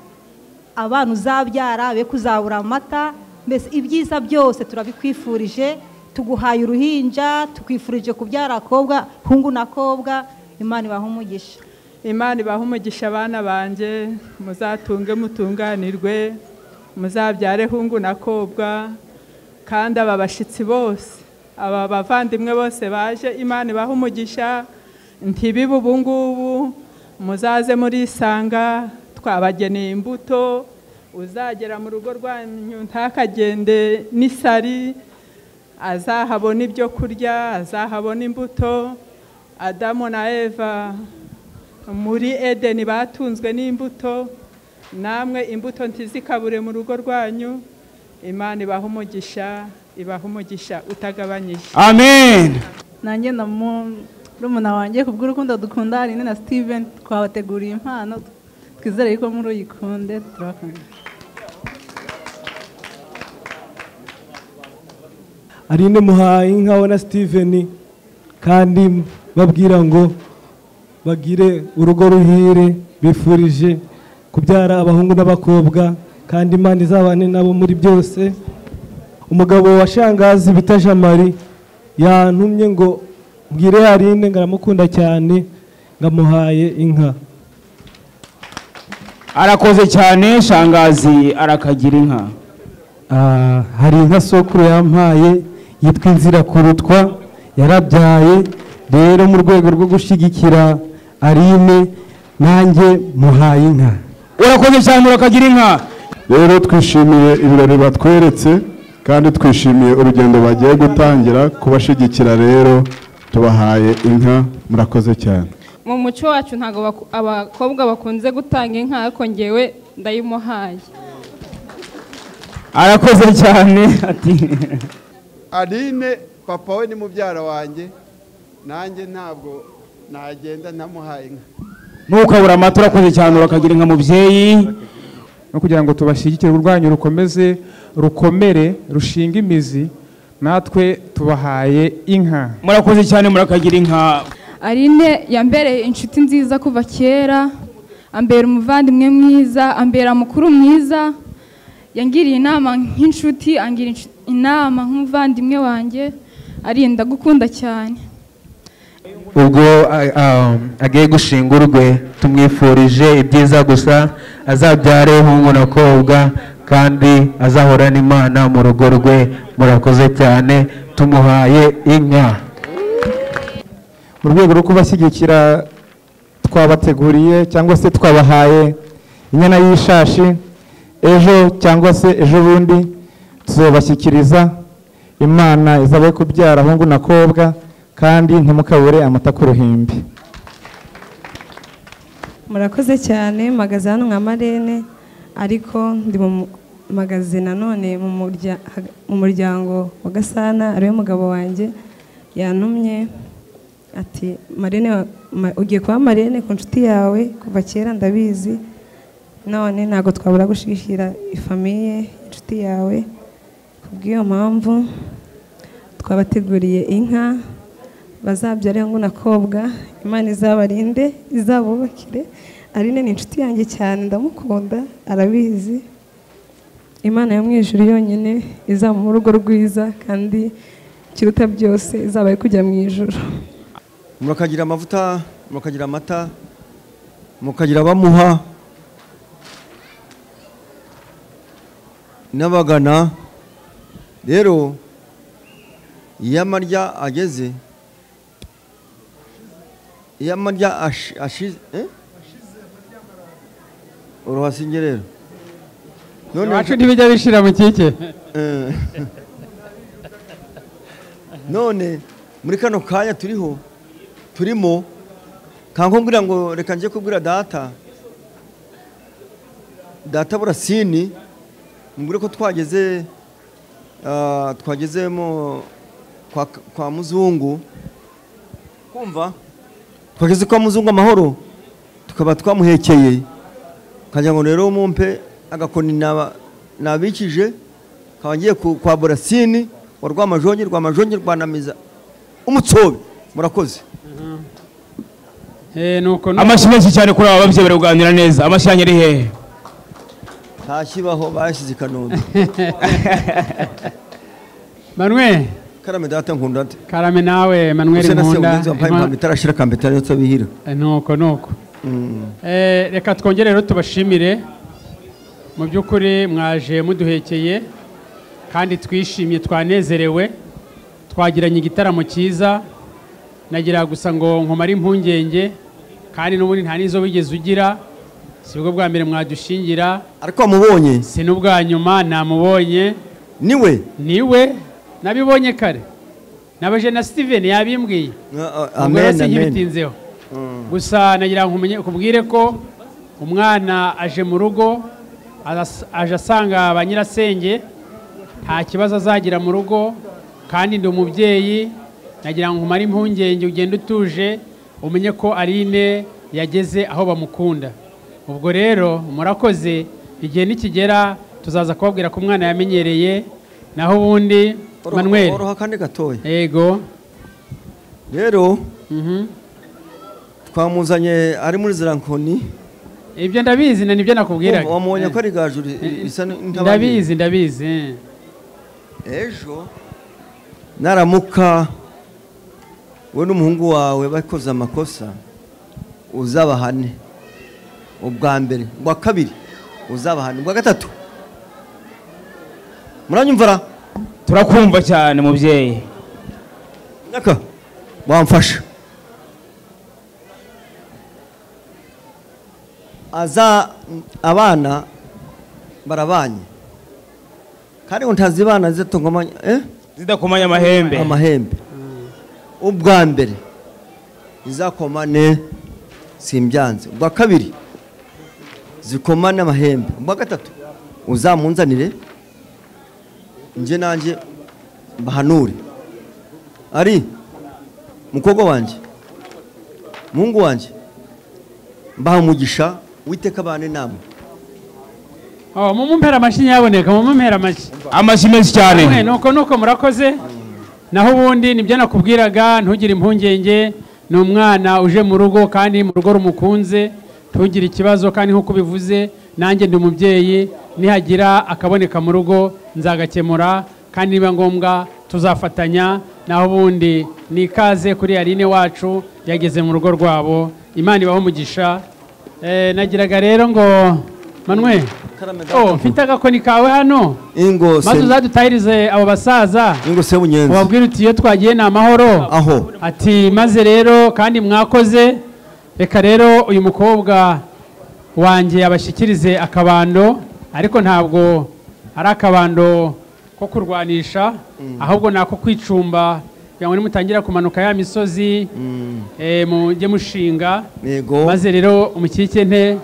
abana uzabyara be kuzabura amata mbese ibyiza byose turabikwifurije tuguhaye uruhinja tukwifurije kubyara akobwa hungu na kobwa imana ibahe umugisha imana ibahe umugisha abana banjye muzatunge mutunganirwe muzabyare hungu na kobwa kandi aba bashyitsi bose aba bavandimwe bose baje imana ibahe umugisha ntibibe ubungubu muzaze murisanga twabageneye imbuto uzagera mu rugo rwanyu ntakagende n'isari azahabona ibyo kurya azahabona imbuto adamu na eva muri edeni batunzwe n'imbuto namwe imbuto ntizikabure mu rugo rwanyu imana ibaha umugisha ibaha umugisha utagabanyije amen nanjye na murumuna wanjye kubw'urukundo dukunda Aline na Steven twabateguriye impano twizere yuko muri uyikunde turabakunda Aline muhaye inka we na Steven kandi babwira ngo bagire urugo ruhire bifurije kubyara abahungu n'abakobwa kandi imana izabane nabo muri byose umugabo wa shangazi bita jamari yantumye ngo mbwire Aline ngo aramukunda cyane ngamuhaye inka arakoze cyane shangazi arakagira inka Ah, hari inka sokuru yampaye yitwa inzira kurutwa yarabyaye rero mu rwego rwo gushyigikira arine nanjye muhaye inka urakoze cyane urakagira inka rero twishimiye ibirori batweretse kandi twishimiye urugendo bagiye gutangira kubashyigikira rero tubahaye inka murakoze cyane mu muco wacu ntabwo baku- abakobwa bakunze gutanga inka ariko ngewe ndayimuhaye arakoze cyane ati Aline papa we ni mubyara wanjye nanjye ntabwo nagenda ntamuhaye inka ntukabura amata urakoze cyane urakagira inka mubyeyi no kugira ngo tubashyigikire urwanyu rukomeze rukomere rushinga imizi natwe tubahaye inka murakoze cyane murakagira inka arine yambereye inshuti nziza kuva kera ambera umuvandimwe mwiza ambera mukuru mwiza yangiriye inama nk'inshuti angira inshu- inama nk'umuvandimwe wanjye arinda gukunda cyane ubwo a- a- agiye gushinga urwe tumwifurije ibyiza gusa azabyare hungu na kobwa kandi azahorana imana mu rugo rwe murakoze cyane tumuhaye inka mu rwego rwo kubashyigikira twabateguriye cyangwa se twabahaye inyana y'ishashi ejo cyangwa se ejo bundi tuzabashyikiriza imana izabe kubyara ahungu na kobwa kandi ntimukabure amata ku ruhimbi murakoze cyane mpagaze hano nka marene ariko ndi mu mpagaze nanone mu murya- haga- mu muryango wa gasana ariwe mugabo wanjye yantumye ati marene wa- ma- ugiye kuba marene ku nshuti yawe kuva kera ndabizi none ntabwo twabura gushyigikira ifamiye inshuti yawe kubw'iyo mpamvu twabateguriye inka bazabyare ngo nakobwa imana izabarinde izabubakire arine ni inshuti yanjye cyane ndamukunda arabizi imana yo mu ijuru yonyine izamuha urugo rwiza kandi ikiruta byose izabaye kujya mu ijuru murakagira amavuta murakagira amata mukagira abamuha n'abagana rero iyo amarya ageze iyo amarya ashi- ashize eh? uruhasinge rero Iwacu ntibijya bishira mu kike. Eh. none muri kano kanya turiho turimo kankubwira ngo reka njye kubwira data data burasini mubwire ko twageze ah, twagezemo kwa, kwa muzungu kumva twageze kwa muzungu amahoro tukaba twamuhekeye kagira ngo rero mumpe agakoni naba- nabikije kaba ngiye ku- kwa burasini wa rwamajongi rwamajongi rwa namiza umutsobe murakoze Eh nuko amashyi menshi cyane kuri aba babyeyi bari kuganira neza amashyi yanyu ari hehe ntakibaho bashyize i kanombe Manuel karame data nkunda ate karame nawe Manuel Use na se Nkunda ugenzi wampaye impamba itarashira akambeta rero tabihira Eh, nuko nuko Eh, reka twongere rero tubashimire mu by'ukuri mwaje muduhekeye kandi twishimye twanezerewe twagiranye igitaramo cyiza nagira gusa ngo nkomare impungenge kandi n'ubundi nta n'izo wigeze ugira si bwo bwa mbere mwadushingira ariko wamubonye si n'ubwa nyuma namubonye niwe niwe nabibonye kare nabaje na steven yabimbwiye ubwo rero amen amen sinkibitinzeho gusa nagira ngo umenye ukubwire ko umwana aje mu rugo aras- aje asanga ba nyirasenge nta kibazo azagira mu rugo kandi ndi umubyeyi nagira ngo umare impungenge ugende utuje umenye ko Aline yageze aho bamukunda ubwo rero murakoze igihe nikigera tuzaza kubabwira ko umwana yamenyereye naho ubundi Manuel oroha kandi gatoya yego rero twamuzanye ari muri zirankoni ibyo ndabizi na nibyo nakubwiraga wamubonye ko ari gaju ri- Eh, risa n'intabangire. ndabizi ndabizi ejo naramuka we n'umuhungu wawe bakoze amakosa uzabahane ubwa mbere ubwa kabiri uzabahane ubwa gatatu muranyumvara turakumva cyane mubyeyi nyaka wamfasha aza abana barabanye kandi ngo ntazibana zidakomanya eh? zidakomanya amahembe amahembe ubwa mbere izakomane simbyanze ubwa kabiri zikomane amahembe ubwa gatatu uzamunzanire njye nanjye mbahanure ari mukobwa wanjye mungu wanjye mbaha umugisha witeka abana inama Oh, mumumpera amashyi nyaboneka mumumpera amashyi amashyi menshi cyane Namwe, nuko nuko murakoze naho ubundi nibyo nakubwiraga ntugire impungenge ni umwana uje mu rugo kandi mu rugo rumukunze ntugire ikibazo kandi nk'uko ubivuze nanjye ndi umubyeyi nihagira akaboneka mu rugo nzagakemura kandi niba ngombwa tuzafatanya naho ubundi ni ikaze kuri yarine wacu yageze mu rugo rwabo imana ibaho umugisha Eh, nagiraga rero ngo manwe oh, mfite agakoni kawe hano ingo maze se- uzadutahirize abo basaza ingo se bunyenzi ubabwire uti iyo twagiye ni amahoro aho ati maze rero kandi mwakoze reka rero uyu mukobwa wanjye abashyikirize akabando ariko ntabwo ari akabando ko kurwanisha ahubwo ni ako kwicumba kugira ngo nimutangira kumanuka ya misozi eh, mujye mushinga yego maze rero umukikente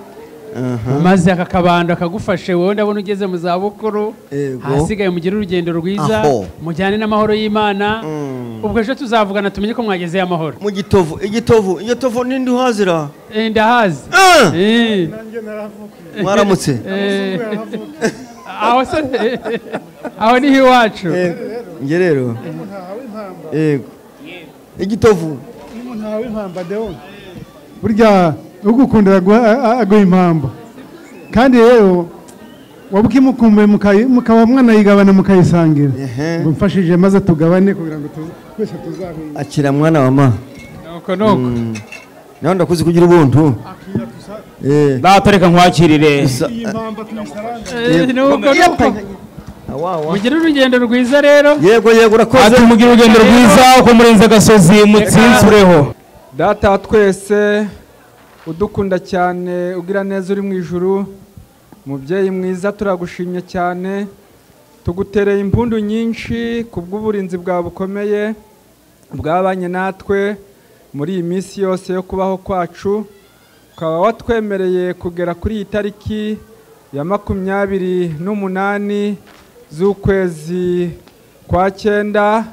Aha. maze aka kabando akagufashe wowe ndabona ugeze mu za bukuru ahasigaye mugire urugendo rwiza Aho. mujyane n'amahoro y'imana ubwo ejo tuzavugana tumenye ko mwagezeyo amahoro mu gitovu igitovu igitovu nindi uhazira ndahazi mwaramutse Eh, aho se aho niho iwacu njye rero yego igitovu umuntu wawe impamba dewo burya ugukundira aguha- a- a- aguha impamba kandi rero wabukimukumbuye mukayi- mukaba mwanayigabana mukayisangira ngo mfashije maze tugabane kugira ngo tuze twese tuzahura akira mwana wa ma nuko nuko nawe ndakuzi kugira ubuntu data reka nkwakirire iyi mpamba tuyisarangane Eh, nuko nuko mugire urugendo rwiza rero yego yego urakoze ati mugire urugendo rwiza uko murenze agasozi mutsinsureho data wa twese udukunda cyane ugira neza uri mu ijuru mubyeyi mwiza turagushimye cyane tugutereye impundu nyinshi ku bw'uburinzi bwawe bukomeye bwabanye natwe muri iyi minsi yose yo kubaho kwacu ukaba watwemereye kugera kuri iyi tariki ya makumyabiri n'umunani z'ukwezi kwa cyenda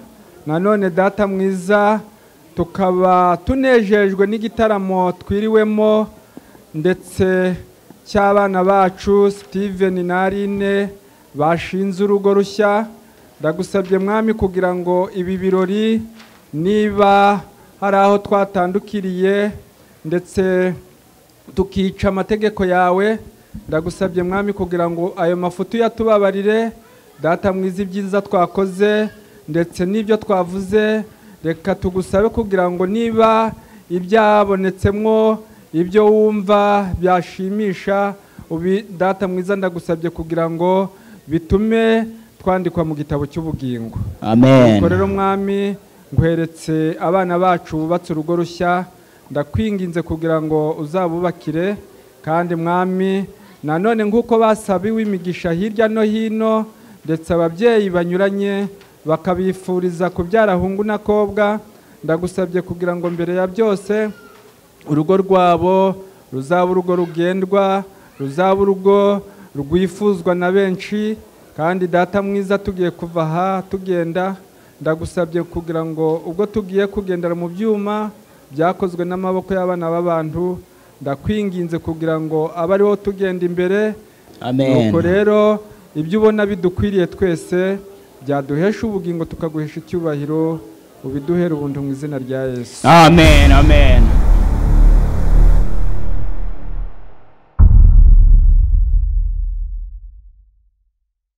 nanone data mwiza tukaba tunejejwe n'igitaramo twiriwemo ndetse cy'abana bacu steven na aline bashinze urugo rushya ndagusabye mwami kugira ngo ibi birori niba hari aho twatandukiriye ndetse tukica amategeko yawe ndagusabye mwami kugira ngo ayo mafuti uyatubabarire data mwiza ibyiza twakoze ndetse n'ibyo twavuze reka tugusabe kugira ngo niba ibyabonetsemo ibyo wumva byashimisha ubi data mwiza ndagusabye kugira ngo bitume twandikwa mu gitabo cy'ubugingo Amen. Nuko rero mwami nguheretse abana bacu bubatse urugo rushya ndakwinginze kugira ngo uzabubakire kandi mwami nanone nk'uko basabiwe imigisha hirya no hino ndetse ababyeyi banyuranye bakabifuriza kubyara hungu n'akobwa ndagusabye kugira ngo mbere ya byose urugo rwabo ruzaba urugo rugendwa ruzaba urugo rwifuzwa na benshi kandi data mwiza tugiye kuva aha tugenda ndagusabye kugira ngo ubwo tugiye kugendera mu byuma byakozwe n'amaboko y'abana b'abantu ndakwinginze kugira ngo abe ariho tugenda imbere Amen. nuko rero ibyo ubona bidukwiriye twese byaduhesha ubugingo tukaguhesha icyubahiro ubiduhere ubuntu mu izina rya yesu amen amen